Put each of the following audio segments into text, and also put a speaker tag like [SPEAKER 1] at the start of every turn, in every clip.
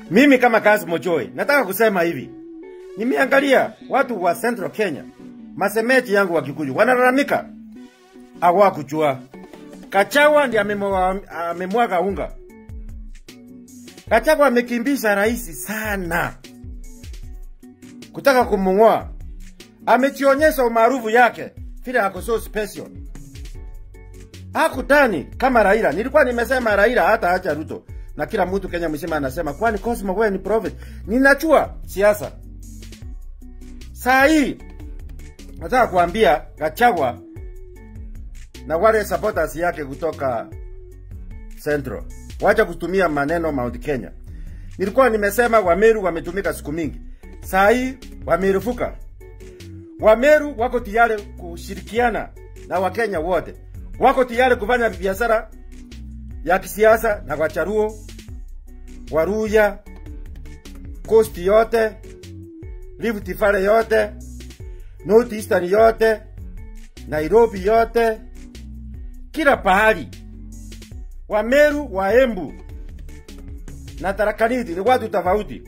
[SPEAKER 1] Mimi kama Kazi Mojoi nataka kusema hivi, nimeangalia watu wa Central Kenya, masemeti yangu wa Kikuyu wanalalamika hawakujua Kachawa ndiye amemwa- amemwaga unga. Kachawa amekimbisha rais sana kutaka kumung'oa, amejionyesha umaarufu yake vile ako so special. Hakutani kama Raila. Nilikuwa nimesema Raila hata acha Ruto na kila mtu Kenya mzima anasema kwani Cosmo wewe ni prophet. Ninachua siasa. Saa hii nataka kuambia Gachagua na wale supporters yake kutoka Central, wacha kutumia maneno Mount Kenya. Nilikuwa nimesema Wameru wametumika siku mingi, saa hii wamerufuka. Wameru wako tayari kushirikiana na Wakenya wote, wako tayari kufanya biashara ya kisiasa na Wacharuo, Waruya, Coast yote, Rift Valley yote, North Eastern yote, Nairobi yote, kila pahali. Wameru, Waembu na Tarakaniti ni watu tofauti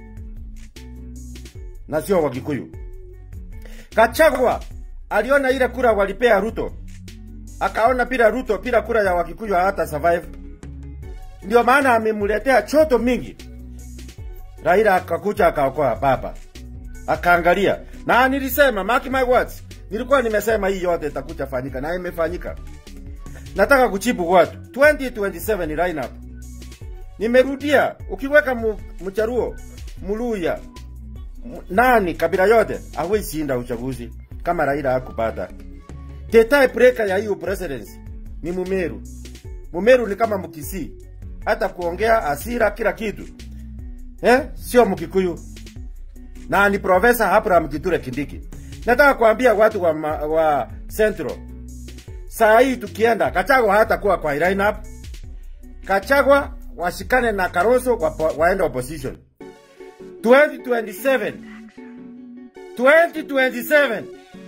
[SPEAKER 1] na sio Wakikuyu. Kachagwa aliona ile kura walipea Ruto, akaona bila Ruto, bila kura ya Wakikuyu hata survive. Ndio maana amemletea choto mingi. Raila akakuja akaokoa baba, akaangalia na nilisema, mark my words, nilikuwa nimesema hii yote itakuja fanyika na imefanyika. Nataka kuchibu watu 2027 ni lineup. Nimerudia, ukiweka mu, mcharuo muluya m- nani kabila yote hawezi shinda uchaguzi kama Raila hakupata. The tie breaker ya hiyo presidency ni Mumeru. Mumeru ni kama Mkisii, hata kuongea asira kila kitu eh, sio Mkikuyu na ni Profesa Abraham Kithure Kindiki. Nataka kuambia watu wa, ma, wa Central, saa hii tukienda Kachagwa hatakuwa kwa lineup. Kachagwa washikane na Kalonzo wapo- waende opposition 2027 2027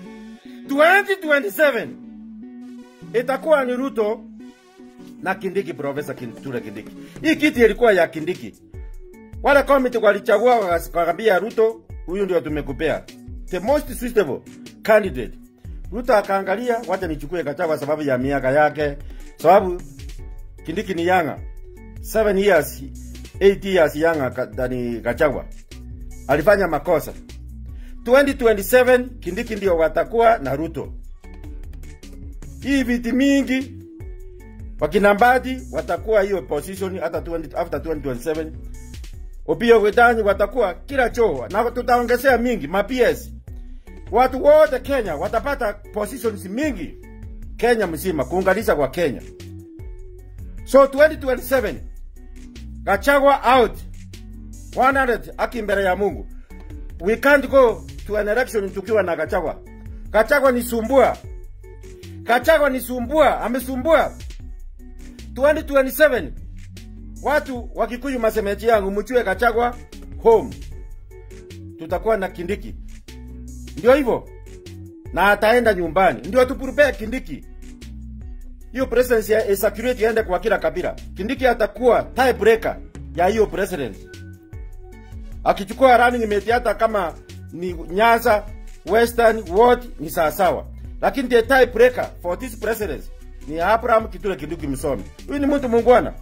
[SPEAKER 1] 2027 itakuwa ni Ruto na Kindiki, Profesa Kithure Kindiki. Hii kiti ilikuwa ya Kindiki. Wale committee walichagua wakambia Ruto, huyu ndio tumekupea the most suitable candidate. Ruto akaangalia, wacha nichukue Gachagua sababu ya miaka yake, sababu Kindiki ni yanga 7 years 8 years yanga ka- than Gachagua. Alifanya makosa. 2027 Kindiki ndio watakuwa na Ruto. Hii viti mingi wakina Mbadi watakuwa hiyo position hata 20, after 2027 Opiyo Wetani watakuwa kila choo na tutaongezea mingi ma PS. Watu wote Kenya watapata positions mingi Kenya mzima kuunganisha kwa Kenya. So 2027 Gachagua out 100 aki mbele ya Mungu. We can't go to an election tukiwa na Gachagua. Gachagua ni sumbua. Gachagua ni sumbua, amesumbua. 2027 watu wa Kikuyu masemeji yangu mchue Gachagua home. Tutakuwa na Kindiki. Ndio hivyo. Na ataenda nyumbani. Ndio tupurupee Kindiki. Hiyo presidency ya security iende kwa kila kabila. Kindiki atakuwa tie breaker ya hiyo president. Akichukua running mate hata kama ni Nyanza, Western, Ward ni sawasawa. Lakini the tie breaker for this president ni Abraham Kithure Kindiki Msomi. Huyu ni mtu muungwana.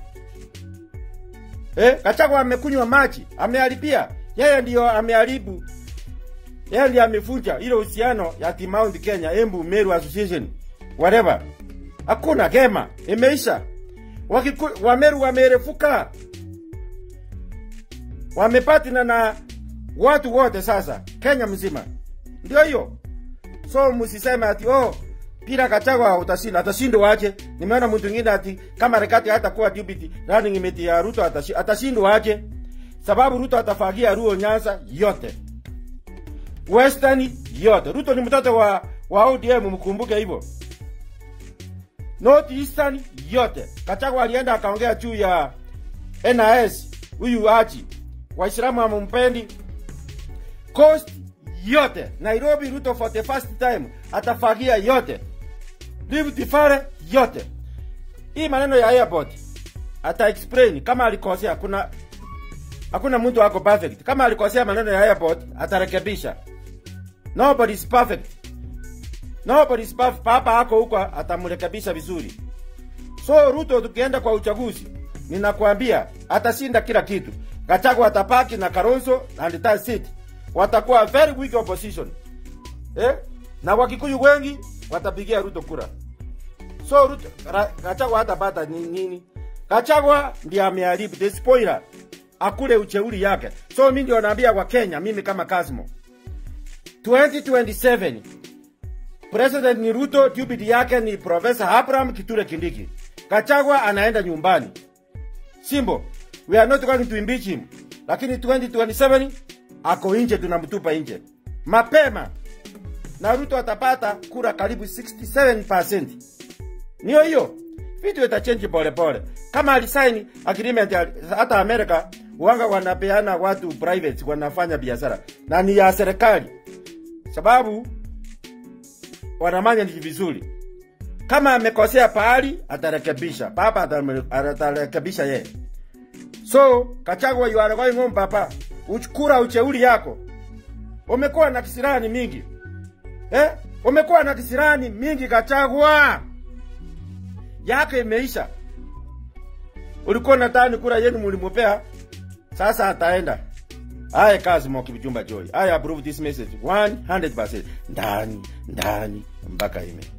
[SPEAKER 1] Eh, Gachagua amekunywa maji, ameharibia. Yeye ndiyo ameharibu. Yeye ndiye amefunja ile uhusiano ya Team Mount Kenya, Embu Meru Association, whatever. Hakuna gema, imeisha. Wakiku, Wameru wamerefuka, wamepatina na watu wote sasa Kenya mzima, ndio hiyo. So msiseme ati oh, bila Gachagua utashinda. Atashindwa aje? Nimeona mtu mwingine ati kama Rekati hata kuwa deputy running mate ya Ruto atashi- atashindwa aje? Sababu Ruto atafagia Ruo Nyanza yote, Western yote. Ruto ni mtoto wa wa ODM, mkumbuke hivyo. North Eastern yote. Gachagua alienda akaongea juu ya NIS, huyu Haji, Waislamu hamumpendi. Coast yote, Nairobi Ruto for the first time atafagia yote, Rift Valley yote. Hii maneno ya airport ata explain kama alikosea. Kuna Hakuna mtu ako perfect. Kama alikosea maneno ya airport, atarekebisha. Nobody is perfect. Nobody is perfect. Papa ako huko atamrekebisha vizuri. So Ruto tukienda kwa uchaguzi, ninakwambia atashinda kila kitu. Gachagua atapaki na Kalonzo and that's it. Watakuwa very weak opposition. Eh? Na Wakikuyu wengi watapigia Ruto kura. So Ruto Ra- Gachagua hatapata ni- nini? Gachagua ndiye ameharibu the spoiler. Akule ucheuri yake. So mimi ndio naambia kwa Kenya, mimi kama Kasmo. 2027 President ni Ruto, deputy yake ni Professor Abraham Kithure Kindiki. Gachagua anaenda nyumbani. Simbo, we are not going to impeach him. Lakini 2027 ako nje, tunamtupa nje mapema, na Ruto atapata kura karibu 67%. Niyo hiyo vitu itachange pole pole. Kama alisaini agreement ya- hata Amerika wanga wanapeana watu private wanafanya biashara na ni ya serikali, sababu wanamanya ni vizuri. Kama amekosea pahali atarekebisha, papa atame- atarekebisha yeye. So Kachagwa, you are going home papa, uchukura ucheuri yako. Umekuwa na kisirani mingi eh? Umekuwa na kisirani mingi Kachagwa, yake imeisha. Ulikuwa nadhani kura yenu mulimupea, sasa ataenda. I Kazimo Kipchumba Joy. I approve this message 100% ndani ndani mpaka ime